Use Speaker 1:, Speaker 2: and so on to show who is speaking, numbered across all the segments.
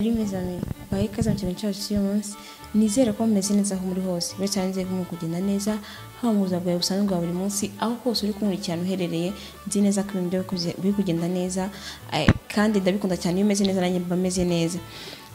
Speaker 1: Muri mes amis, baye ikaze mu kintu cyacu cy'uyu munsi, nizere ko mumeze neza aho muri hose, bityo hanze mu kugenda neza, haba mu buzima bwawe busanzwe bwa buri munsi, aho hose uri kunkurikirana uherereye, nzi neza ko ibintu byawe kuze- biri kugenda neza, eh, kandi ndabikunda cyane iyo umeze neza nanjye mba meze neza.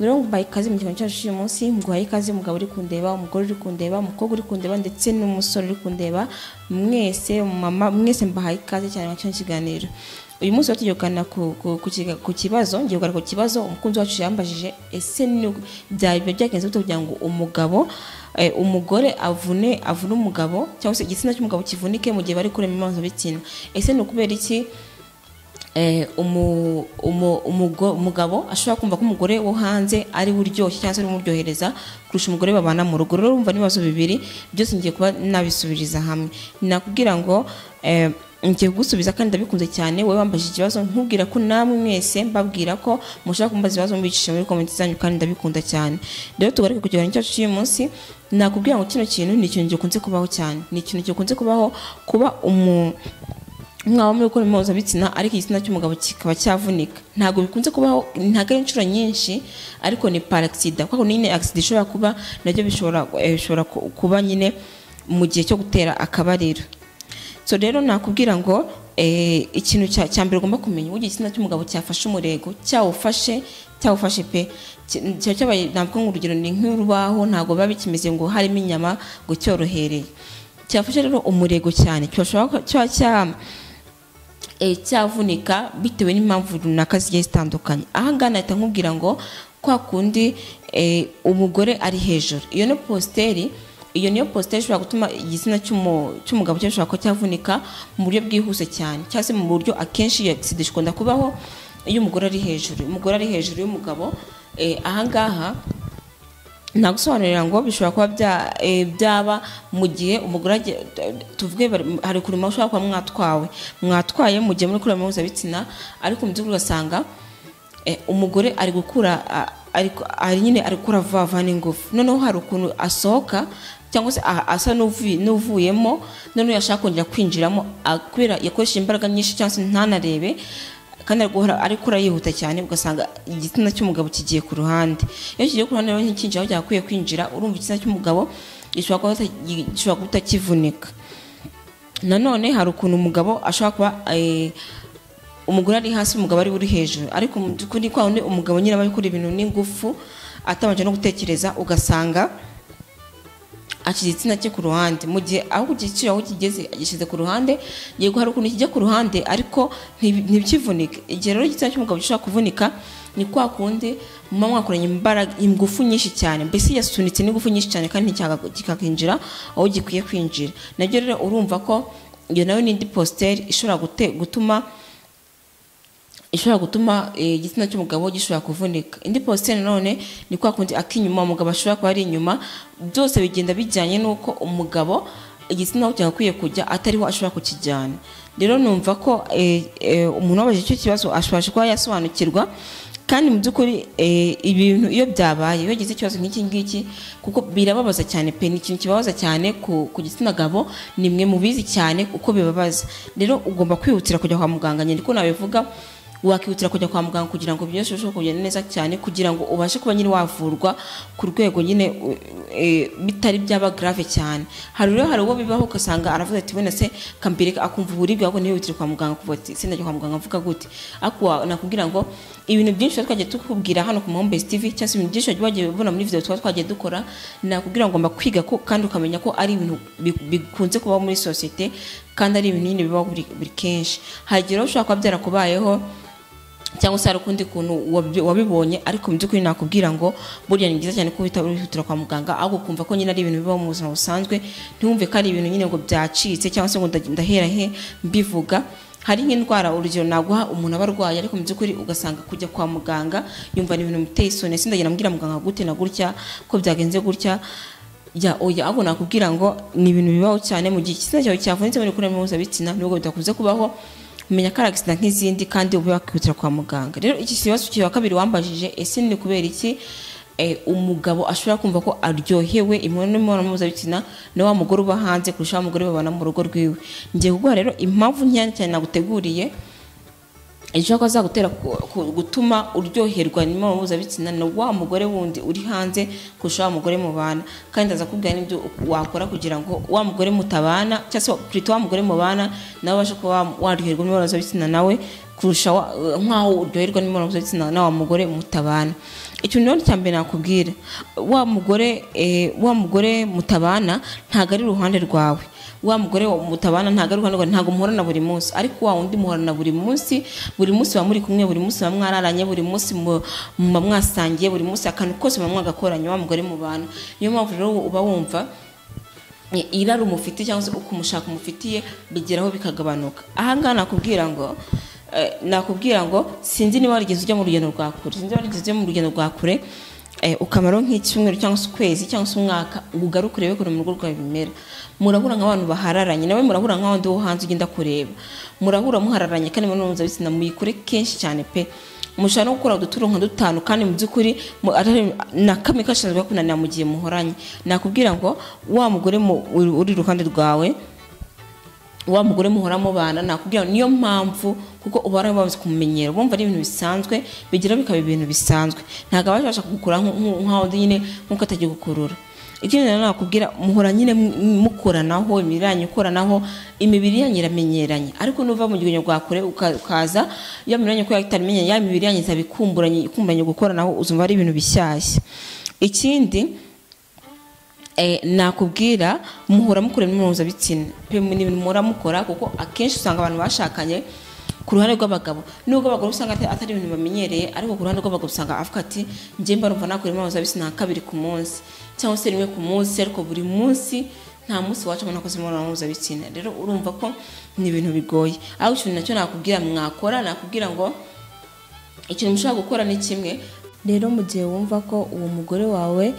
Speaker 1: Rero nguhaye ikaze mu kiganiro cyacu cy'uyu munsi, nguhaye ikaze umugabo uri kundeba, umugore uri kundeba, umukobwa uri kundeba ndetse n'umusore uri kundeba, mwese, mama, mwese mbahaye ikaze cyane mu kino kiganiro. Uyu munsi rero tugiye kuganira ku, ku, ku, kiga- ku kibazo ngiye kuganira ku kibazo umukunzi wacu yambajije ese ni byaba byagenze gute kugira ngo umugabo eh, umugore avune avune umugabo cyangwa se igitsina cy'umugabo kivunike mu gihe bari kurema imibonano bitsina ese ni ukubera iki eh, umu- umu- umugo- umugabo ashobora kumva ko umugore wo hanze ari we uryoshye cyangwa se ari we umuryohereza kurusha umugore babana mu rugo rero urumva n'ibibazo bibiri byose ngiye kuba nabisubiriza hamwe nakubwira ngo eh, ngiye kugusubiza kandi ndabikunze cyane wowe wambajije ikibazo ntubwira ko namwe mwese mbabwira ko mushaka kumbaza ibibazo mubicisha muri komenti zanyu kandi ndabikunda cyane rero tugaruke ku kiganiro cyacu cy'uyu munsi nakubwira ngo kino kintu ni ikintu gikunze kubaho cyane ni ikintu gikunze kubaho kuba umu umwana muri gukora impuzabitsina ariko igitsina cy'umugabo kikaba cyavunika ntabwo bikunze kubaho ntabwo ari inshuro nyinshi ariko ni paragisida kuko nyine agisida ishobora kuba nabyo bishobora eh, bishobora ku- kuba nyine mu gihe cyo gutera akabariro so rero nakubwira ngo eh, ikintu cya cya mbere ugomba kumenya uburyo igitsina cy'umugabo cyafashe umurego cyawufashe cyawufashe pe Ki- cya cyabaye navuga ngo urugero ni nk'urubaho ntabwo biba bikimeze ngo harimo inyama ngo cyorohereye cyafashe rero umurego cyane cyashobora ko- cya cya eh, cyavunika bitewe n'impamvu runaka zigiye zitandukanye aha ngaha nahita nkubwira ngo kwa kundi eh, umugore ari hejuru iyo ni positeri iyo niyo positeri ishobora gutuma igitsina cy'umu- cy'umugabo cye gishobora kuba cyavunika mu buryo bwihuse cyane cyangwa se mu buryo akenshi iyo agisida ikunda kubaho iyo umugore ari hejuru umugore ari hejuru y'umugabo eh, aha ngaha nagusobanurira ngo bishobora kuba bya- eh, byaba mu gihe umugore agiye- tuvuge bari- hari kurima ushobora kuba mwatwawe mwatwaye mu gihe muri kurema mpuzabitsina ariko mu by'ukuri ugasanga eh, umugore ari gukura a- ari ku- ari nyine ari gukura vuba vuba n'ingufu noneho hari ukuntu asohoka cyangwa se a- asa n'uvuye- n'uvuyemo noneho yashaka kongera kwinjiramo a- kubera yakoresheje imbaraga nyinshi cyangwa se ntanarebe kandi ari guhora ari gukura yihuta cyane ugasanga igitsina cy'umugabo kigiye ku ruhande iyo kigiye ku ruhande rero ntikinjira aho cyagakwiye kwinjira urumva igitsina cy'umugabo gishobora kuba kitaki- gishobora kuba kitakivunika nanone hari ukuntu umugabo ashobora kuba eh, umugore ari hasi umugabo ari we uri hejuru ariko mu by'ukuri kwa wundi umugabo nyine aba gukora ibintu n'ingufu atabanje no gutekereza ugasanga ashyize igitsina cye ku ruhande mu gihe aho kugiciro aho kigeze agishyize ku ruhande yego hari ukuntu kijya ku ruhande ariko ntibi- ntibikivunike igihe rero igitsina cy'umugabo gishobora kuvunika ni kwa kundi muba mwakoranye imbaraga ingufu nyinshi cyane mbese yasunitse n'ingufu nyinshi cyane kandi nticyaka- kikakinjira aho gikwiye kwinjira nabyo rero urumva ko iyo nayo ni indi positeri ishobora gute- gutuma ishobora gutuma eh, igitsina cy'umugabo gishobora kuvunika indi positeri nanone ni kwa kundi ak'inyuma umugabo ashobora kuba ari inyuma byose bigenda bijyanye n'uko umugabo igitsina aho cyagakwiye kujya atariho ashobora kukijyana rero numva ko eh, eh, umuntu wabajije icyo kibazo ashobora kuba yasobanukirwa kandi mu by'ukuri eh, ibintu iyo byabaye iyo ugize ikibazo nk'iki ngiki kuko birababaza cyane pe ni ikintu kibabaza cyane ku, ku gitsina gabo ni mwe mubizi cyane uko bibabaza rero ugomba kwihutira kujya kwa muganga nyine ko nabivuga wakihutira kujya kwa muganga kugira ngo byose birusheho kugenda neza cyane kugira ngo ubashe kuba nyine wavurwa ku rwego nyine u- e, bitari byaba grave cyane hari rero hari uwo bibaho ugasanga aravuga ati wenda se kambere akumva uburibwe ahubwo ntihutire kwa muganga kuvuga ati se ndajya kwa muganga mvuga gute ariko wa- nakubwira ngo ibintu byinshi tuba twagiye tukubwira hano ku Muhombezi TV cyangwa se ibintu byinshi wagiye wagiye ubona muri video tuba twagiye dukora nakubwira ngo ngomba kwiga ko kandi ukamenya ko ari ibintu bi- bikunze kubaho muri sosiyete kandi ari ibintu nyine bibaho buri buri kenshi hari igihe rero ushobora kuba byarakubayeho cyangwa se hari ukundi kuntu wabi- wabibonye ariko mu by'ukuri nakubwira ngo burya ni byiza cyane ko uhita wihutira kwa muganga ahubwo ukumva ko nyine ari ibintu bibaho mu buzima busanzwe ntiwumve ko ari ibintu nyine ngo byacitse cyangwa se ngo nda- ndahera he mbivuga hari nk'indwara urugero naguha umuntu aba arwaye ariko mu by'ukuri ugasanga kujya kwa muganga yumva ni ibintu biteye isoni sindagenda mbwira muganga gute na gutya ko byagenze gutya ya oya ahubwo nakubwira ngo ni ibintu bibaho cyane mu gihe igitsina cyawe cyavunitse muri kurema mpuzabitsina nubwo bidakunze kubaho menya ko ari agisida nk'izindi kandi ube wakihutira kwa muganga rero iki kibazo cya kabiri wambajije ese ni kubera iki eh, umugabo ashobora kumva ko aryohewe imibonano imibonano mpuzabitsina na wa mugore uba hanze kurusha wa mugore babana mu rugo rwiwe ngiye kuguha rero impamvu nkeya cyane naguteguriye ejo kazagutera gutuma uryoherwa n'imibonano mpuzabitsina na wa mugore wundi uri hanze kurusha wa mugore mubana kandi azakubwira n'ibyo wakora kugira ngo wa mugore mutabana cyangwa se purito wa mugore mubana nawe ubashe kuba waryoherwa n'imibonano mpuzabitsina nawe kurusha wa- nk'aho uryoherwa n'imibonano mpuzabitsina na wa mugore mutabana ikintu rero cya mbere nakubwira wa mugore eh, wa mugore mutabana ntabwo ari iruhande rwawe wa mugore wa- mutabana ntabwo ari iruhande rwawe ntabwo muhorana buri munsi ariko wa wundi muhorana buri munsi buri munsi muba muri kumwe buri munsi muba mwararanye buri munsi mu- muba mwasangiye buri munsi akantu kose muba mwagakoranye wa mugore mubana niyo mpamvu rero uba wumva irari umufite cyangwa se uko umushaka umufitiye bigeraho bikagabanuka ahangaha nakubwira ngo eh, nakubwira ngo sinzi niba warigeze ujya mu rugendo rwa kure sinzi niba warigeze ujya mu rugendo rwa kure eh, ukamaro nk'icyumweru cyangwa se ukwezi cyangwa se umwaka ugaruke urebe ukuntu mu rugo rwawe bimera murahura nk'abantu bahararanye nawe murahura nk'abandi wo hanze ugenda kureba murahura muhararanye kandi imibonano mpuzabitsina muyikore kenshi cyane pe mushobora no gukora uduturo nka dutanu kandi mu by'ukuri mu- atari- na kamwe kashinzwe kunanira mu gihe muhoranye nakubwira ngo wa mugore mu- uri- uri iruhande rwawe wa mugore muhora mubana nakubwira ngo niyo mpamvu kuko ubara bamaze kumumenyera bumva ari ibintu bisanzwe bigira bikaba ibintu bisanzwe ntabwo aba abasha kugukura nk- nk- nk'aho undi nyine nk'uko atajya gukurura ikindi rero nakubwira muhora nyine mu- mukoranaho imibiri yanyu ikoranaho imibiri yanyu iramenyeranye ariko nuva mu gihe rwa kure uka- ukaza iyo mibiri yanyu ko itarimenyeranye ya mibiri yanyu izaba ikumburanye ikumburanye gukoranaho uzumva ari ibintu bishyashya ikindi eh, nakubwira muhora mukora imibonano mpuzabitsina pe ni ibintu muhora mukora kuko akenshi usanga abantu bashakanye ku ruhande rw'abagabo nubwo abagore usanga ata- atari ibintu bamenyereye ariko ku ruhande rw'abagabo usanga avuga ati njye mba numva nakora imibonano mpuzabitsina nka kabiri ku munsi cyangwa se rimwe ku munsi ariko buri munsi nta munsi wacamo nakoze imibonano mpuzabitsina rero urumva ko ni ibintu bigoye ariko ikintu nacyo nakubwira mwakora nakubwira ngo ikintu mushobora gukora ni kimwe rero mu gihe wumva ko uwo mugore wawe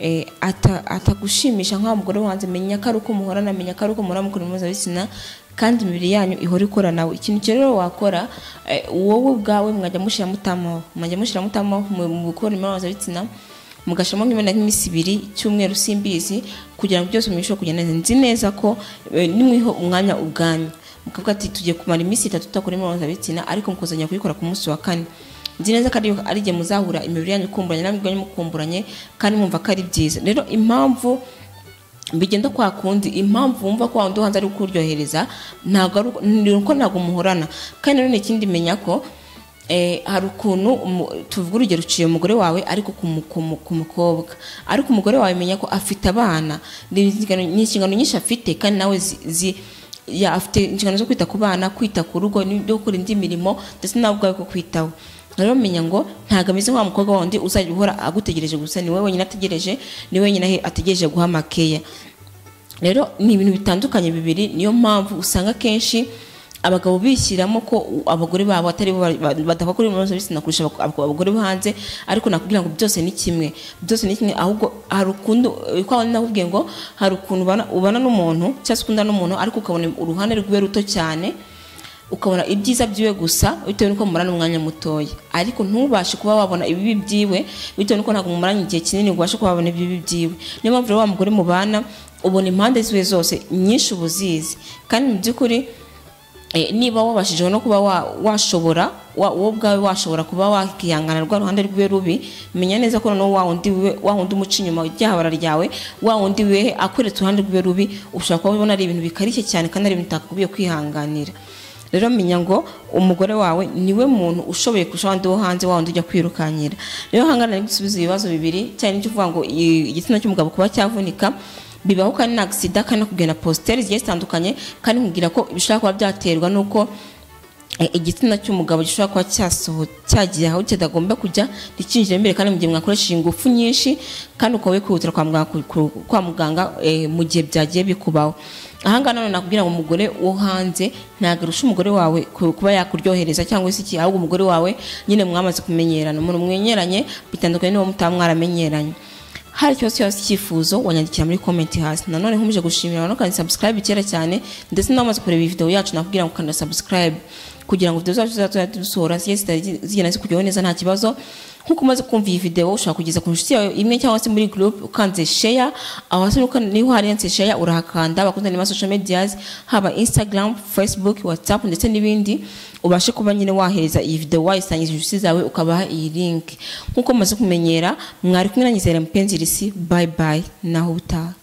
Speaker 1: eh, ata- atagushimisha nk'aho mugore wanjye menya ko ari uko muhorana menya ko ari uko muhora mukora mpuzabitsina kandi imibiri yanyu ihora ikoranaho ikintu cyo rero wakora eh, wowe ubwawe mwajya mushyira mutamaho mwajya mushyira mutamaho mu mu gukora imibonano mpuzabitsina mugashiramo nk'imena nk'iminsi ibiri icyumweru simbizi kugira ngo byose mubishobore kugenda neza nzi neza ko eh, nimwiho umwanya ubwanyu mukavuga ati tugiye kumara iminsi itatu tudakora imibonano mpuzabitsina ariko mukazongera kuyikora ku munsi wa kane nzi neza ko ari- ari igihe muzahura imibiri yanyu ikumburanye n'amibiri yanyu mukumburanye kandi mwumva ko ari byiza rero impamvu bigenda kwa kundi impamvu wumva ko wawundi hanze ari kukuryohereza ntabwo ari uko- ni uko ntabwo muhorana kandi nanone ikindi menya ko eh, hari ukuntu umu- tuvuga urugero uciye umugore wawe ariko ku mu- ku mu- ku mukobwa ariko umugore wawe menya ko afite abana ni inshingano ni inshingano nyinshi afite kandi nawe zi, zi ya afite inshingano zo kwita ku bana kwita ku rugo no gukora indi mirimo ndetse nawe ubwawe ko kwitaho rero menya ngo ntabwo ameze nk'wa mukobwa wundi uzajya uhora agutegereje gusa ni wowe wenyine ategereje ni wowe wenyine ahe- ategereje guha makeya rero ni ibintu bitandukanye bibiri niyo mpamvu usanga akenshi abagabo bishyiramo ko u- abagore babo atari bo ba- ba- badapfa kuri imibonano mpuzabitsina kurusha abak- abak- abagore bo hanze ariko nakubwira ngo byose ni kimwe byose ni kimwe ahubwo hari ukuntu eh, kwa wundi nakubwiye ngo hari ukuntu ubana- ubana n'umuntu cyangwa se ukunda n'umuntu ariko ukabona uruhande rwiwe ruto cyane ukabona ibyiza byiwe gusa bitewe n'uko mumara n'umwanya mutoya ariko ntubashe kuba wabona ibibi byiwe bitewe n'uko ntabwo mumaranye igihe kinini ngo ubashe kuba wabona ibibi byiwe niyo mpamvu rero wa mugore mubana ubona impande ziwe zose nyinshi uba uzizi kandi mu by'ukuri eh, niba wabashije no kuba wa- washobora wa- wowe ubwawe washobora kuba wakihangana rwa ruhande rwiwe rubi menya neza ko noneho wa wundi wiwe- wa wundi umuca inyuma ryahabara ryawe wa wundi wiwe akweretse uruhande rwiwe rubi ushobora kuba ubona ari ibintu bikarishye cyane kandi ari ibintu utakagombye kwihanganira rero menya ngo umugore wawe niwe muntu ushoboye kurusha abandi wo hanze wa wundi ujya kwirukanyira rero hangana ari gusubiza ibibazo bibiri cyane n'icyo uvuga ngo i- igitsina cy'umugabo kuba cyavunika bibaho kandi na agisida kandi no kugenda positeri zigiye zitandukanye kandi nkubwira ko bishobora kuba byaterwa n'uko eh, igitsina cy'umugabo gishobora kuba cyasoho cyagiye aho kitagomba kujya ntikinjire imbere kandi mu gihe mwakoresheje ingufu nyinshi kandi ukaba wikihutira kwa muganga, ku- ku- kwa muganga eh, mu gihe byagiye bikubaho ahangaha none nakubwira ngo umugore wo hanze ntabwo arusha umugore wawe ku- kuba yakuryohereza cyangwa se iki ahubwo umugore wawe nyine mwamaze kumenyerana umuntu mwenyeranye bitandukanye n'uwo mutaba mwaramenyeranye hari ikibazo cyose icyifuzo wanyandikira muri komenti hasi nanone nkomeje gushimira abantu kandi subscribe kera cyane ndetse n'abamaze kureba iyi video yacu nakubwira ngo kanda subscribe kugira ngo video zacu zizajya dusohora zigenda zigenda zikugeraho neza nta kibazo nk'uko umaze kumva iyi video ushobora kugeza ku nshuti yawe imwe cyangwa se muri group ukanze share aho hasi ukan- niho handitse share urahakanda bakundana na social medias haba Instagram Facebook WhatsApp ndetse n'ibindi ubashe kuba nyine wahereza iyi video wayisangiza inshuti zawe ukabaha iyi link nk'uko mumaze kumenyera mwari kumwe na Nyizere mpenzi risi bye bye naho utaha